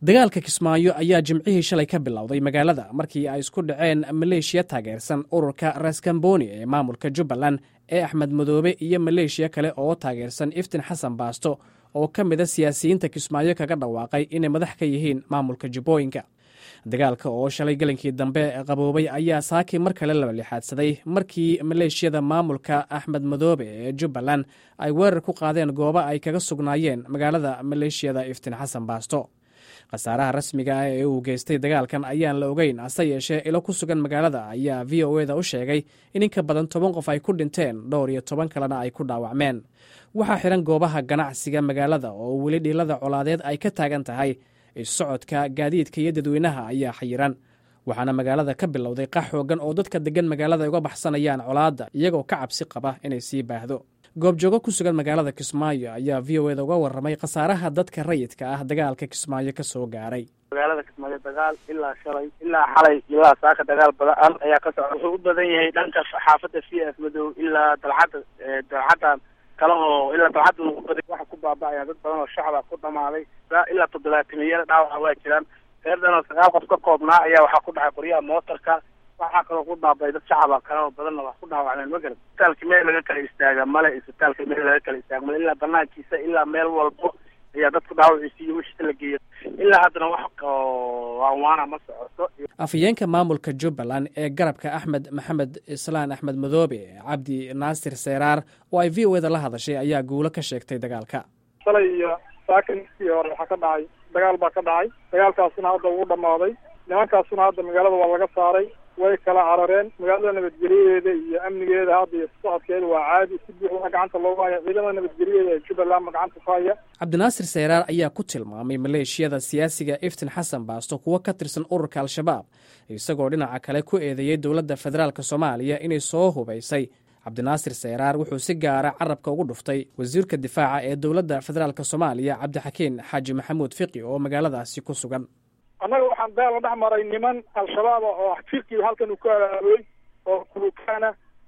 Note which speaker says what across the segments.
Speaker 1: dagaalka kismaayo ayaa jimcihii shalay ka bilowday magaalada markii ay isku dhaceen maleeshiya taageersan ururka raskamboni ee maamulka jubbaland ee axmed madoobe iyo maleeshiya kale oo taageersan iftin xasan baasto oo ka mida siyaasiyiinta kismaayo kaga dhawaaqay inay madax ka yihiin maamulka jubbooyinka dagaalka oo shalay gelinkii dambe qaboobay ayaa saakii mar kale laba lixaadsaday markii maleeshiyada maamulka axmed madoobe ee jubbaland ay weerar ku qaadeen goobo ay kaga sugnaayeen magaalada maleeshiyada iftin xasan baasto khasaaraha rasmiga ah ee uu geystay dagaalkan ayaan la ogeyn hase yeeshee ilo ku sugan magaalada ayaa v o eda u sheegay in inka badan toban qof ay ku dhinteen dhowr iyo toban kalena ay ku dhaawacmeen waxaa xihan goobaha ganacsiga magaalada oo weli dhiilada colaadeed ay ka taagan tahay issocodka gaadiidka iyo dadweynaha ayaa xayiran waxaana magaalada ka bilowday qax xoogan oo dadka deggan magaalada ay uga baxsanayaan colaadda iyagoo ka cabsi qaba inay sii baahdo goobjoogo ku sugan magaalada kismaayo ayaa v o eda uga warramay khasaaraha dadka rayidka ah dagaalka kismaayo ka soo gaaray
Speaker 2: magaalada kismaayo dagaal ilaa shalay ilaa xalay ilaa saaka dagaal badan ayaa ka socda wuxuu u badan yahay dhanka xaafadda c f madow ilaa dalcadda dalcadda kale oo ilaa dalcadda ugu baday waxa ku baaba-aya dad badan oo shacaba ku dhamaaday ilaa toddobaatimiyeera dhaawaca waa jiraan reerdan oo sagaal qof ka koobnaa ayaa waxaa ku dhacay qoryaha mootarka waxaa kaloo ku dhaabay dad shacaba kale oo badanna wax ku dhaawacmeen ma garan isbitaalka meel laga kala istaaga male isbitaalka meel laga kala istaaga male ilaa banaankiisa ilaa meel walbo ayaa dadku dhaawaciisa iyo wixii la geeyo ilaa haddana wax waanwaana ma socoto
Speaker 1: afhayeenka maamulka jubbaland ee garabka axmed maxamed islaan axmed madoobe cabdi naasir seeraar oo ay v o eda la hadashay ayaa guulo ka sheegtay dagaalka
Speaker 3: shalay iyo saakinkii hore waxaa ka dhacay dagaal baa ka dhacay dagaalkaasuna hadda ugu dhammaaday nimankaasuna hadda magaalada waa laga saaray way kala carareen magaalada nabadgelyadeeda iyo amnigeeda hadda iyo socodkeeda waa caadi si buuxda gacanta loogu haya ciidamada nabadgelyadeeda ee jubbaland ma gacanta ku haya
Speaker 1: cabdinaasir seyraar ayaa ku tilmaamay maleeshiyada siyaasiga iftin xasan baasto kuwo ka tirsan ururka al-shabaab isagoo dhinaca kale ku eedeeyey dowladda federaalk soomaaliya inay soo hubaysay cabdinaasir seyraar wuxuu si gaara carabka ugu dhuftay wasiirka difaaca ee dowladda federaalk soomaaliya cabdixakiin xaaji maxamuud fiqi oo magaaladaasi ku sugan
Speaker 3: annaga waxaan daal la dhex maray niman al-shabaaba oo fiqi halkan uu ku abaabulay oo kulukaana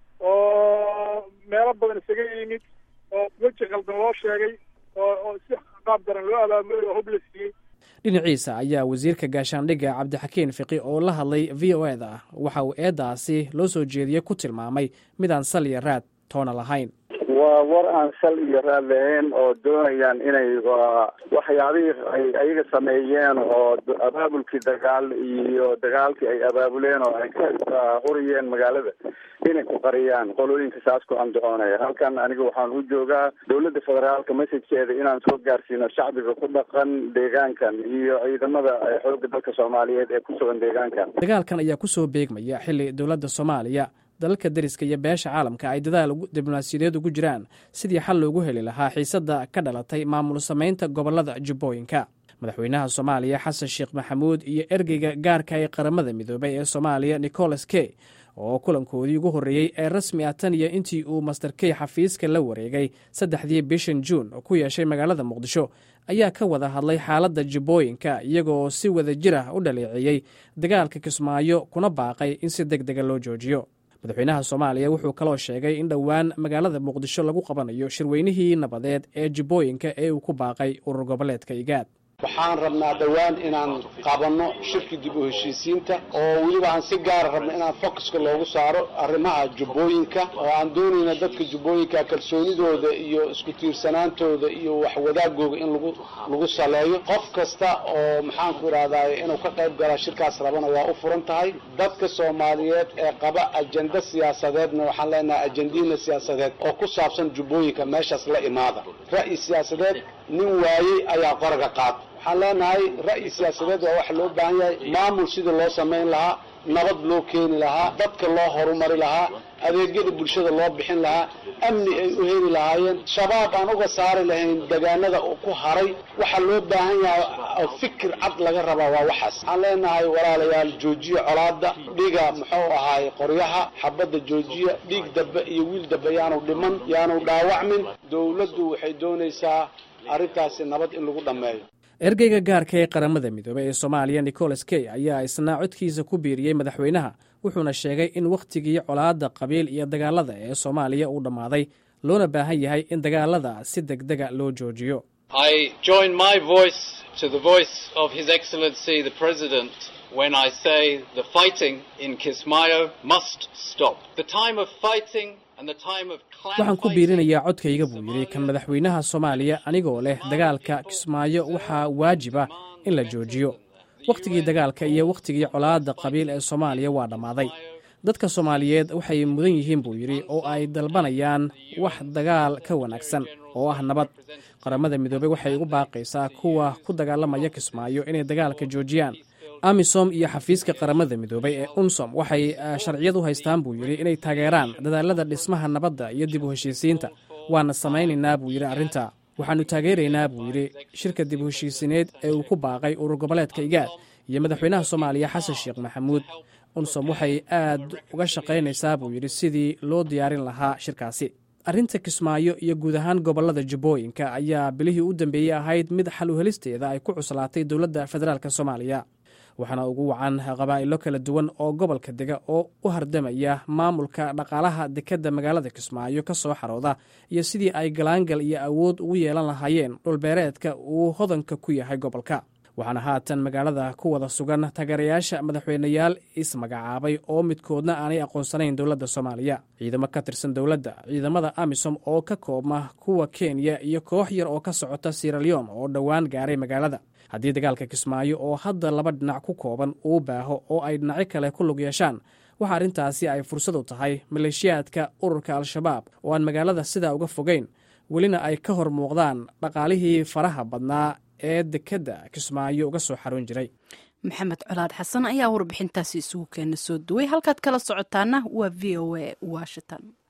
Speaker 3: oo meelo badan isaga yimid oo weji qaldan loo sheegay oo oo si qaab daran loo abaabulay oo hub la siiyey
Speaker 1: dhinaciisa ayaa wasiirka gaashaandhigga cabdixakiin fiqi oo la hadlay v o eda waxa uu eeddaasi loo soo jeediyey ku tilmaamay midaan sal iyo raad toona lahayn
Speaker 4: waa war aan sal iyo raad lahayn oo doonayaan inay waxyaabihii ay ayaga sameeyeen oo abaabulkii dagaal iyo dagaalkii ay abaabuleen oo ay ka huriyeen magaalada inay ku qariyaan qolooyinka saas ku andacoonaya halkan aniga waxaan u joogaa dowladda federaalka messagekeeda inaan soo gaarsiino shacbiga ku dhaqan deegaankan iyo ciidamada xoogga dalka soomaaliyeed ee ku sugan deegaankan
Speaker 1: dagaalkan ayaa kusoo beegmaya xilli dowladda soomaaliya dalalka deriska iyo beesha caalamka ay dadaal diblomaasiyadeed ugu jiraan sidii xal loogu heli lahaa xiisadda ka dhalatay maamul samaynta gobollada jubbooyinka madaxweynaha soomaaliya xasan sheekh maxamuud iyo ergeyga gaarka ee qaramada midoobay ee soomaaliya nicholas key oo kulankoodii ugu horreeyey ee rasmi ah tan iyo intii uu master key xafiiska la wareegay saddexdii bishan juun ku yeeshay magaalada muqdisho ayaa ka wada hadlay xaaladda jubbooyinka iyagoo si wada jir ah u dhaleeceeyey dagaalka kismaayo kuna baaqay in si deg dega loo joojiyo madaxweynaha soomaaliya wuxuu kaloo sheegay in dhowaan magaalada muqdisho lagu qabanayo shirweynihii nabadeed ee jubbooyinka ee uu ku baaqay urur goboleedka igaad
Speaker 5: waxaan rabnaa dhowaan inaan qabanno shirki dib u heshiisiinta oo weliba aan si gaara rabno inaan focuska loogu saaro arrimaha jubbooyinka oo aan doonayna dadka jubbooyinka kalsoonidooda iyo isku tiirsanaantooda iyo waxwadaagooga in lagu lagu saleeyo qof kasta oo maxaanku idhahdaay inuu ka qayb galaa shirkaas rabana waa u furan tahay dadka soomaaliyeed ee qaba ajenda siyaasadeedna waxaan leenahay ajendiina siyaasadeed oo ku saabsan jubbooyinka meeshaas la imaada ra'yi siyaasadeed nin waayey ayaa qoraga qaata waxaan leenahay ra'yi siyaasadeed waa waxa loo baahan yahay maamul sidii loo samayn lahaa nabad loo keeni lahaa dadka loo horumari lahaa adeegyada bulshada loo bixin lahaa amni ay u heli lahaayeen shabaab aan uga saari lahayn degaanada ku haray waxaa loo baahan yahay fikir cad laga rabaa waa waxaas waxaan leenahay walaalayaal joojiya colaada dhiga muxuu ahaay qoryaha xabadda joojiya dhiig dambe iyo wiil dambe yaanu dhiman yaanu dhaawacmin dowladdu waxay doonaysaa arrintaasi nabad in lagu dhammeeyo
Speaker 1: ergeyga gaarka ee qaramada midoobey ee soomaaliya nicholas key ayaa isna codkiisa ku biiriyey madaxweynaha wuxuuna sheegay in wakhtigii colaadda qabiil iyo dagaalada ee soomaaliya uu dhammaaday loona baahan yahay in dagaalada si deg dega loo joojiyo
Speaker 6: to the voice of His Excellency the President when I say the fighting in Kismayo must stop. The time of fighting and the time of clan
Speaker 1: waxaan ku biirinayaa codkayga buu yidhi kan madaxweynaha soomaaliya anigoo leh dagaalka kismaayo waxaa waajiba in la joojiyo wakhtigii dagaalka iyo wakhtigii colaadda qabiil ee soomaaliya waa dhammaaday dadka soomaaliyeed waxay mudan yihiin buu yidhi oo ay dalbanayaan wax dagaal ka wanaagsan oo ah nabad qaramada midoobey waxay ugu baaqaysaa kuwa ku dagaalamaya kismaayo inay dagaalka joojiyaan amisom iyo xafiiska qaramada midoobey ee unsom waxay sharciyad u haystaan buu yidhi inay taageeraan dadaalada dhismaha nabadda iyo dib u heshiisiinta waana samaynaynaa buu yidhi arrinta waxaannu taageeraynaa buu yidhi shirka dib u heshiisineed ee uu ku baaqay urur goboleedka igaad iyo madaxweynaha soomaaliya xasan sheekh maxamuud unsom waxay aad uga shaqaynaysaa buu yidhi sidii loo diyaarin lahaa shirkaasi arrinta kismaayo iyo guud ahaan gobollada jubbooyinka ayaa bilihii u dambeeyey ahayd mid xal u helisteeda ay ku cuslaatay dowladda federaalk soomaaliya waxaana ugu wacan qabaa'ilo kala duwan oo gobolka dega oo u hardamaya maamulka dhaqaalaha dekedda magaalada kismaayo ka soo xarooda iyo sidii ay galaangal iyo awood ugu yeelan lahaayeen dhulbeereedka uu hodanka ku yahay gobolka waxaana haatan magaalada ku wada sugan taageerayaasha madaxweyneyaal ismagacaabay oo midkoodna aanay aqoonsanayn dowladda soomaaliya ciidamo ka tirsan dowladda ciidamada amisom oo ka koobma kuwa kenya iyo koox yar oo ka socota siraleon oo dhowaan gaaray magaalada haddii dagaalka kismaayo oo hadda laba dhinac ku kooban uu baaho oo ay dhinacyo kale ku lug yeeshaan waxa arrintaasi ay fursad u tahay maleeshiyaadka ururka al-shabaab oo aan magaalada sidaa uga fogeyn welina ay ka hor muuqdaan dhaqaalihii faraha badnaa ee dekedda kismaayo uga soo xarun jiray
Speaker 7: maxamed colaad xasan ayaa warbixintaasi isugu keena soo duway halkaad kala socotaana waa v o a washington